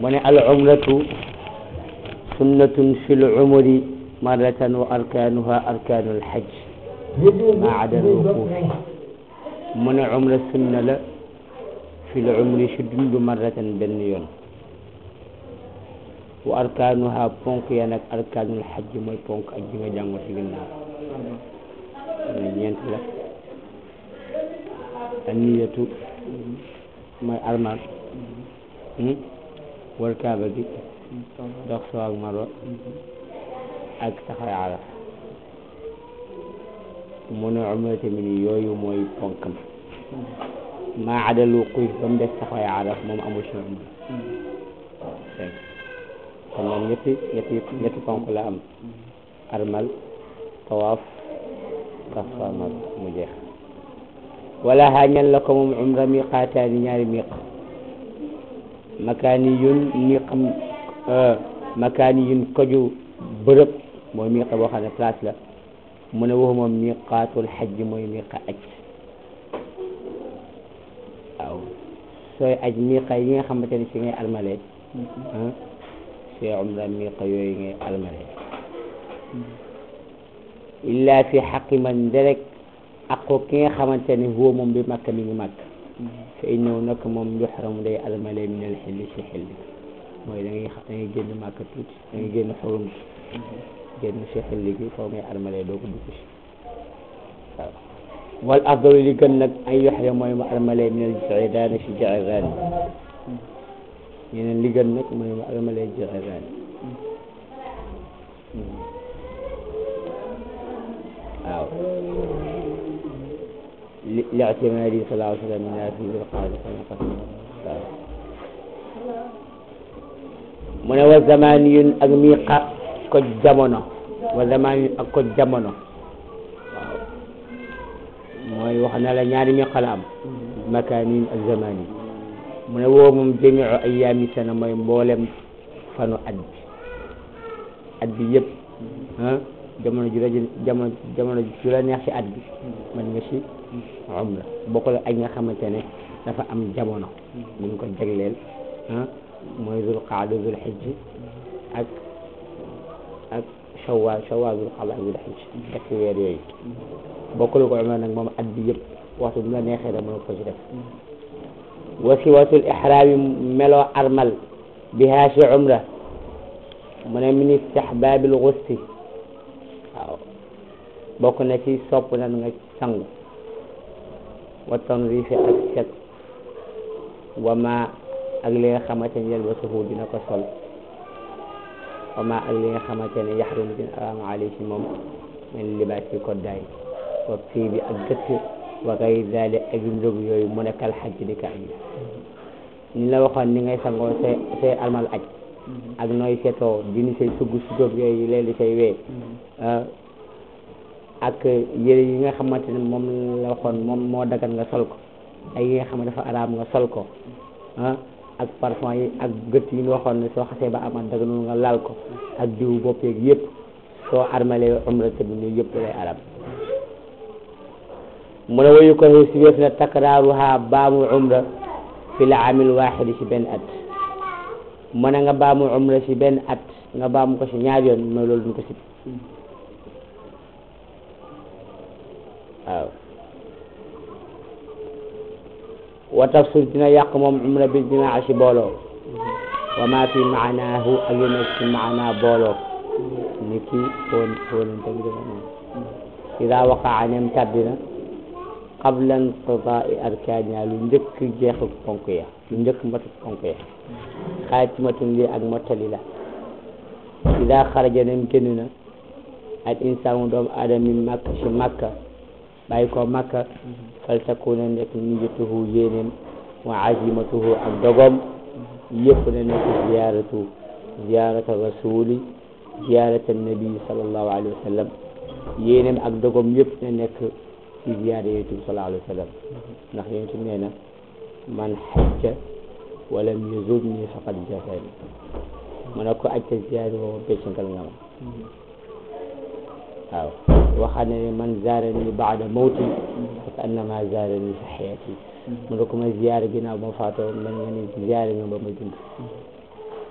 mu ne al umratu sunnatun fi l umri marratan wa arkaanuha arkaanu alxaj ma ada al wuquufi mu ne umra sunna la fi l umri si dundu marratan benn yoon wa arkaanuha ponk ya nag arkaanul xaj mooy ponk ak ji nga jàngo ci ginnaaw ne ñeent la anniyatu mooy armal wal kaaba gi dox soo ak marwa ak taxaw araf mu ne umra tamit yooyu mooy ponkam maa adal wuquuf ba mu des taxaw araf moom amul si umra kon moom ñetti ñetti ñetti ponk la am armal tawaaf dox soo ak marwa mu jeex wala xaañal la ko moom umra miqaataani ñaari miq makaani yun miqam makaani yun koju bërëb mooy miqa boo xam ne place la mu ne waxu moom miqaatul xajj mooy miqa aj waaw sooy aj miqa yi nga xamante ne si ngay almale sooy umra miqa yooyu ngay almale illa fi xaqi man derek ako ki nga xamante ne huwa moom bi makka mi ngi makk fa innahu nag moom yuxramu day almale min al xilli si xilli mooy da ngay da ngay génn makka tuuti da ngay génn xurum génn si xilli gi foo ngay almale doo ko dugg si waaw wal afdalu li gën nag ay yuxram mooy mu almale min al jiraani si jiraani ñeneen li gën nag mooy mu almale jiraani waaw لاعتماده صلى الله عليه وسلم من في ذي القعدة waaw mu ne wa zamaniyun ak miqa ko jamono wa zamaniyun ak ko jamono waaw mooy wax na la ñaari miqa la am makaaniyin ak zamani mu ne woo moom jamiu ayaami sana mooy mboolem fanu at bi at bi yëpp ah jamono ju la jamono jamono ju la neex ci at bi mën nga ci umra bokkul ak nga xamante ne dafa am jamono ñu ngi ko jagleel ah mooy zul qaada zul xijj ak ak shawwal shawwal zul qaada ak zul xijj ñetti weer yooyu bokkul ko umra nag moom at bi yëpp waxtu bu la neexee rek mën ko ci def wasiwatul ihraami meloo armal bihaa ci umra mu ne min istihbaabil gusti waaw bokk na ci sopp na nga sangu wa tanrifi ak set wa ma ak li nga xamante ne yalbasuhu dina ko sol wa ma ak li nga xamante ne yaxrum dina araam alayhi moom min libaas yi koddaay wa fii bi ak gëtt wa gay dali ak ndóg yooyu mu nekkal xaj di ka aj ni la waxoon ni ngay sangoo say say almal aj ak nooy setoo dini say sugg sugóob yooyu léegi say wee ak yére yi nga xamante ne moom la waxoon moom moo dagan nga sol ko ay yi nga xam ne dafa araam nga sol ko ah ak parfum yi ak gët yi ñu waxoon ne soo xasee ba amat daganul nga laal ko ak diwu bopp yeeg yëpp soo armalee umra te bi yooyu yëpp lay araam mu ne wayu ko si wéef na takraaruha baamu umra fi la amil waaxidi si benn at mu ne nga baamu umra si benn at nga baamu ko si ñaar yoon mooy loolu duñ ko si waaw wa tafsir dina yàq moom umra bi jimaa si booloo wa ma fi maanaahu ak yu nekk si maanaa booloo ni ki foon foonante bi dama moom ida waqaa nem tàddina qabla inqidaai arkaaniha lu njëkk jeexu ponk ya lu njëkk matu ponk ya xaatimatun lii ak mottali la ida xaraja nem génn na al insaanu doomu aadama min makka si makka bàyyi ko makka fal takuna nekk niyatuhu yéenéem wa azimatuhu ak dogom yëpp na nekk ziyaratu ziyarata rasuli ziyarata nabi sallallahu alayhi wa sallam yéenéem ak dogom yëpp na nekk ci ziyaara yonent bi sallallahu alayhi wa sallam ndax yonent bi nee na man xajja walam yazurni faqad jafani mu ne ko ajta ziyaari woo beccangal nga ma waaw waxaat ne man zaarani baada mawti fa annama zaarani fi xayati mu ne ko ma ziyaare ginnaaw ma faatoo mel nga ni ziyaare nga ba ma dund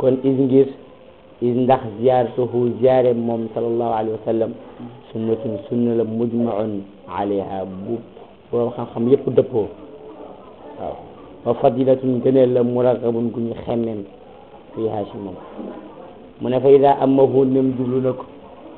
kon is ngir is ndax ziyaaratuhu ziyaare moom sallallahu alayhi wa sallam sunnatun sunna la mujmaun alayha bu borom xam-xam yépp dëppoo waaw wa fadilatun gëneel la muragabun gu ñu xemmem fiiha si moom mu ne fa ida amahu nem jublu na ko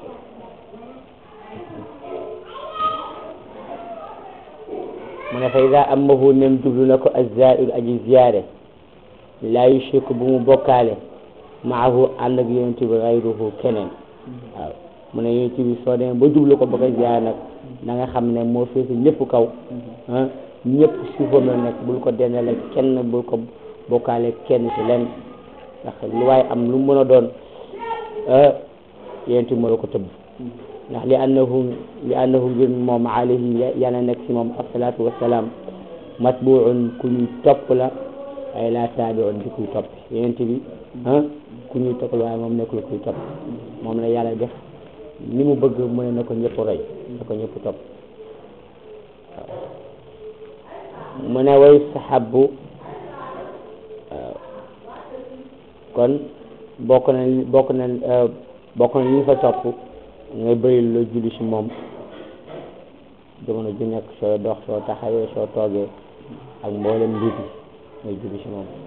mu ne fa ida amahu nem jublu na ko azzair aji ziyaare laa yushriku bu mu bokkaale maahu ànd ak yonent bi gayruhu keneen waaw mu ne yonent bi soo demee ba jublu ko ba ko ziyaare nag na nga xam ne moo féete ñëpp kaw ah ñëpp suufam la nekk bul ko dendale kenn bul ko bokkaale kenn ci len ndax lu waaye am lu mën a doon yonent bi moo la ko tëbb ndax li annahu li annahu ngir moom alayhi yàlla nekk ci moom asalaatu wasalaam matbuun ku ñuy topp la ay laa taabiun di kuy topp yonent bi ah ku ñuy topp la waaye moom nekkul kuy topp moom la yàlla def ni mu bëgg mu ne na ko ñëpp roy na ko ñëpp topp waaw mu ne way saxabu waaw kon bokk na bokk na bokk na li ñu fa topp ngay bëri la julli si moom jamono ju nekk soo dox soo taxawee soo toogee ak mboolem mbir yi ngay julli si moom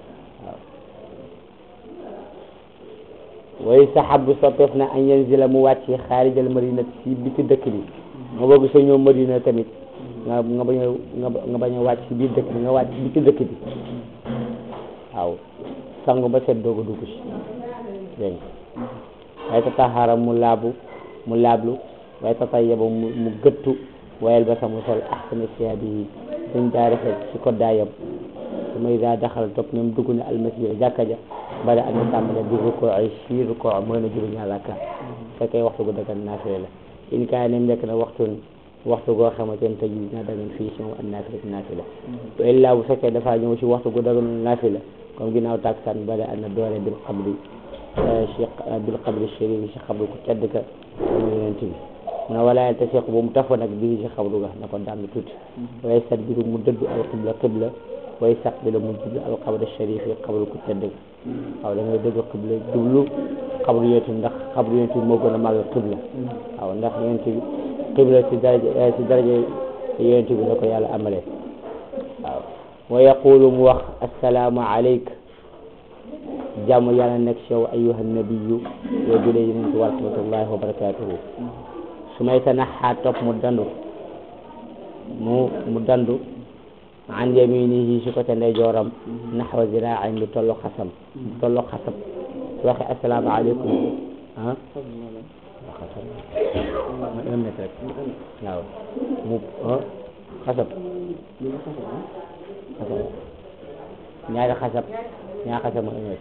waaw way saxabu soppeef na an yanzila mu wàcc xaarijal marina si biti dëkk bi nga bëgg soo ñëw marina tamit nga nga bañ a nga bañ a wàcc si biir dëkk bi nga wàcc si biti dëkk bi waaw sangu ba set doog a dugg si dégg nga waaye tataxara mu laabu mu laablu waaye tatayyaba mu mu gëttu wayel ba sa mu sol ahsana siyaabi yi suñ daa rafet si ko daayam su may daa daxal topp ñoom dugg na almasjid jàkka ja bari am na tàmbale di rukkoo ay si rukkoo mooy na juróom ñaar rakka fekkee waxtu gu dagan naafile la in kaay nem nekk na waxtu waxtu goo xamante ne tëj dina dagan fii si moom ak naafile naafila wa illaa bu fekkee dafaa ñëw si waxtu gu dagan naafila comme ginnaaw tàkkusaan bari am na doole bil qabri si bil qabri shérif si xabru ku tedd ka mu yonent bi mu ne wala te seq bu mu tafa nag bii si xabru ga na ko dànd tuuti waaye sat biru mu dëddu al qibla qibla way sax bi la mu jublu al qabri shérif yi xabru ku tedd ka waaw da ngay dëgg qibla jublu xabru yonent ndax xabru yonent bi moo gën a màgg qibla waaw ndax yonent bi qibla si daraja si daraja yonent bi la ko yàlla amalee waaw wa yaqulu mu wax assalaamu aleyk jàmm yàlla nekk ci yow ayyuha nabiyu yow julee yonent wa rahmatullahi wa barakatuhu su may tanaxaa topp mu dandu mu mu dandu an yaminihi si côté ndeyjooram naxwa ziraain lu tollu xasam lu tollu xasam su waxe assalaamu aleykum ah xasam un mètre rek waaw mu xasab xasab ñaari xasab ñaari xasab mu un mètre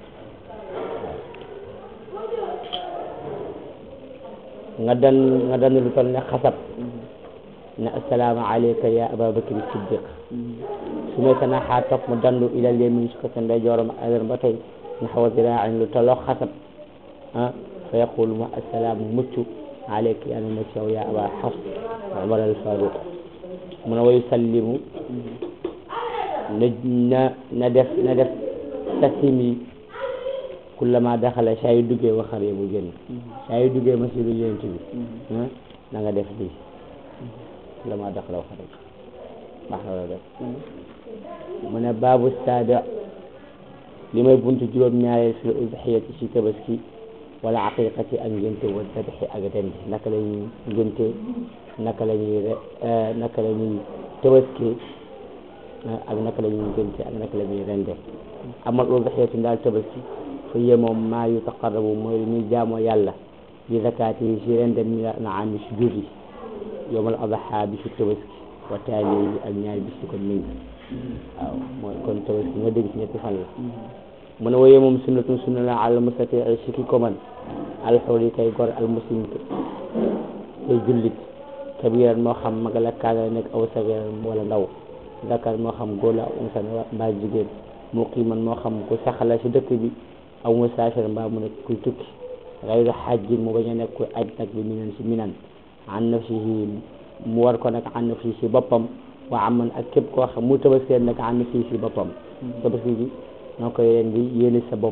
nga dan nga dan lu toll ne xasab ne assalaamu alayka ya aba bakri siddiq su may tanaxaa topp mu dandu ilal yamin si ko sa ndeyjooram adan ba tey naxwa ziraain lu tolloo xasab ah fa yaqulu ma assalaamu mucc alayka yaa na ci yow ya aba xafs umar al faruq mu ne wa yusallimu na na na def na def tasimi kullama daxala saa yu duggee waxar yi mu génn saa yu duggee masiru yonent bi na nga def lii kullama daxala waxar yi baax na la def mu ne baabu saabi li may buntu juróom-ñaareel fi udhiyati ci tabaski wala aqiqati ak ngénte wa dabxi ak rendi naka la ñuy ngénte naka la ñuy naka la ñuy tabaski ak naka la ñuy ngénte ak naka la ñuy rende amal udhiyatu ndaal tabaski fa yee moom maa yu taqarrabu mooy li ñuy jaamoo yàlla bi zakaati yi si rende mi na am si jur yi yowmal adha bi si tabaski wa taali yi ak ñaari bis ci ko méng waaw mooy kon tabaski nga dégg si ñetti fan la mu ne woyee moom sunnatun sunna la al mustati si ki ko man alxuri kay gor al muslim kay jullit kabiran moo xam mag la kaana nekk aw sagiran wala ndaw zakar moo xam góor la aw unsa mbaa jigéen muqiman moo xam ku saxala si dëkk bi aw musaafir mbaa mu nekk kuy tukki gayru xajjin mu bañ a nekk kuy aj nag bi minan si minan an nafsihi mu war ko nag an nafsihi si boppam wa aman ak képp koo xam mu tabaskee nag an nafsihi si boppam tabaski bi noo koy ren di yéene sa bopp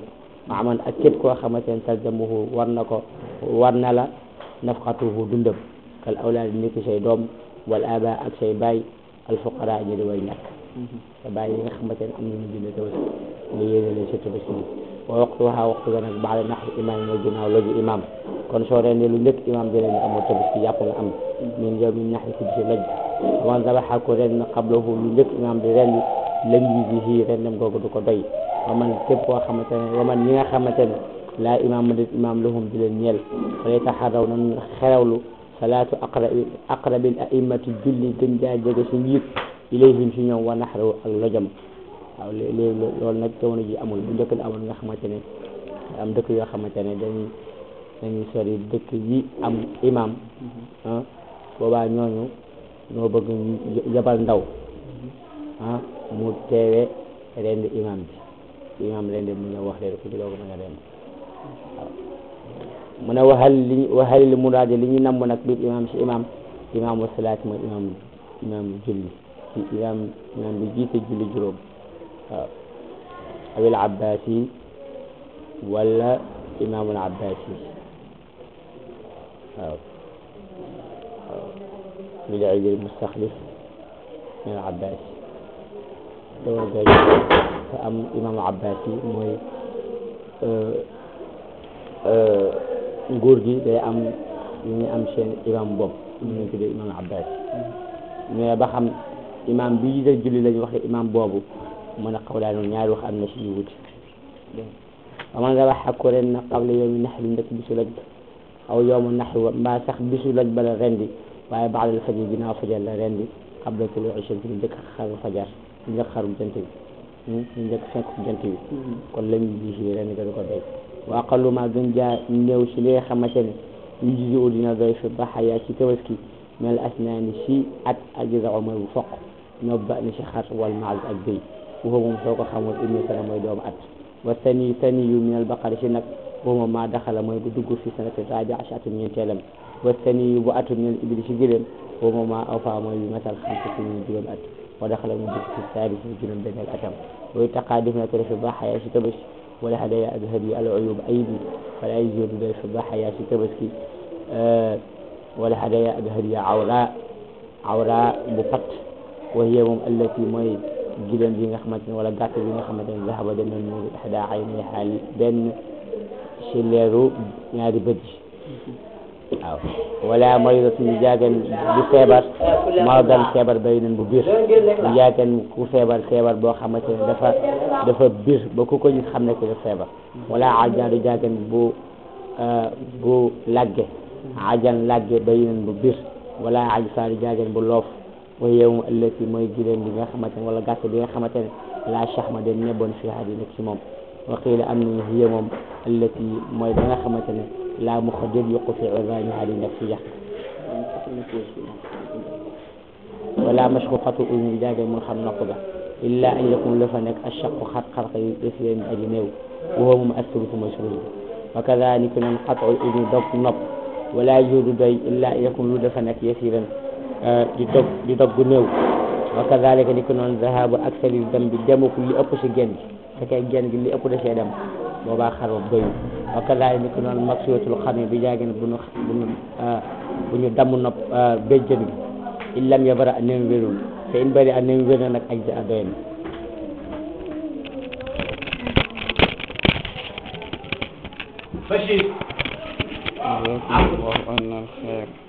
maaman ak képp koo xamante ne talzamuhu war na ko war na la nafqatuhu dundam kal awlaad ni ki say doom wal aba ak say baay al fuqara ñi di way ñàkk sa baay yi nga xamante ne am nañu dund tabaski nga yéene leen sa tabaski bi wa waxtuha waxtu ga nag baada naxri imaam mooy ginnaaw loju imaam kon soo rendee lu njëkk imaam dina ne amoo tabaski yàpp nga am min yow min naxri si bisi loj waman dabaxa ko ren qablahu lu njëkk imaam di rendi lam yusihi rendem googu du ko doy waman képp koo xamante ne waman ñi nga xamante ne laa imaam dit imaam lahum di leen ñeel fala taxaraw nan xerewlu salaatu aqrabi aqrabil a'immati julli gën jaa jege si njiit ilayhim si ñoom wa naxraw ak lojam waaw léegi loolu nag jamono ji amul bu njëkk amul nga xamante ne am dëkk yoo xamante ne dañuy dañuy sori dëkk yi am imam ah boobaa ñooñu ñoo bëgg yabal ndaw ah mu teewe rend imam bi imam rend mu ñëw wax leen ko di dooga mën a rend waaw mu ne waxal li waxal li muraade li ñu namm nag biir imam si imam imaamu salaat mooy imam imam julli ci imam imam bi jiite julli juróom waaw awil abbasi wala imaamul abbasi waaw waaw lil iidil mustaxlif min al abbasi doo gay te am imaamu abbasi mooy nguur gi day am ñu ñu am seen imam bopp ñu ñu tuddee imaamu abbasi mais ba xam imam bi jiite julli lañu waxe imam boobu mën a xaw daal ñaari wax am na si ñu wuti waman dabaxa ko ren na qabla yawmi naxri ndëkk bisu loj aw yawmu naxri wa mbaa sax bisu loj ba la rendi waaye baadal fajar ginnaaw fajar la rendi qabla tuluu'i shamsi njëkk xaru fajar njëkk xaru jant bi njëkk fenk jant bi kon la ñu ji rendi ga du ko doy wa aqallu ma gën jaa néew si li nga xamante ne yu jisi u dina doy fi baxaya ci tabaski mel asnaani si at ajza'u mooy bu foq ñoo ba ni si xar wal maaz ak béy waxu moom soo ko xamul ibnu sana mooy doomu at wa sani sani yu min al baqari si nag waxuma maa daxala mooy bu dugg fi sanati rabi'a si atum ñeenteelam wa sani yu bu atum min al ibli si gëléem waxuma maa awfa mooy bu matal xam si ñu juróom at wa daxala mu dugg fi saabi si juróom benneel atam way taqaa def na ko defe ba xayaa si tabaski wala hadaya ak hadiyu al uyub ayib yi wala ay jur day fi ba xayaa si tabaski wala hadaya ak hadiya awra awra bu pat wa hiya moom allati mooy giléem bi nga xamante ne wala gàtt bi nga xamante ne zahaba dem na nuuru ihda aynay xaali benn si leeru ñaari bët yi waaw wala maridatu ñu jaagen bu feebar maradan feebar bay nañ bu biir ñu jaagen ku feebar feebar boo xamante ne dafa dafa biir ba ku ko gis xam ne ko dafa feebar wala ajan du jaagen bu bu lagge ajan lagge bay nañ bu biir wala ajfa du jaagen bu loof wa yow allati mooy giléem bi nga xamante ne wala gàtt bi nga xamante ne la chahma den nebboon fi hadi nekk ci moom wa qiila am nañu hiya moom allati mooy ba nga xamante ne la mu ko déet yokku fi urani hadi nekk ci yàq wala mashquqatu uzni jaage mun xam nopp ga illa an yakun la fa nekk ashaqu xat xarqa yu def leen aji néew wa moom asulutu mooy sulus bi wa kadalika noon qatu uzni dog nopp wala juudu doy illa an yakun lu dafa nekk yasiran di dog di dog gu néew wa kadalika ni ko noonu zahabu aksari dem bi demuku li ëpp si genn gi fekkee genn gi li ëpp da see dem boobaa xar boobu doyul wa kadalika ni ko noonu maksuwatul xam bi jaagin bu ñu bu ñu bu ñu damm nopp béjjën gi illam yabara a nem wérul te in bari a nem wér na nag aj a doy na Bashir. الله أكبر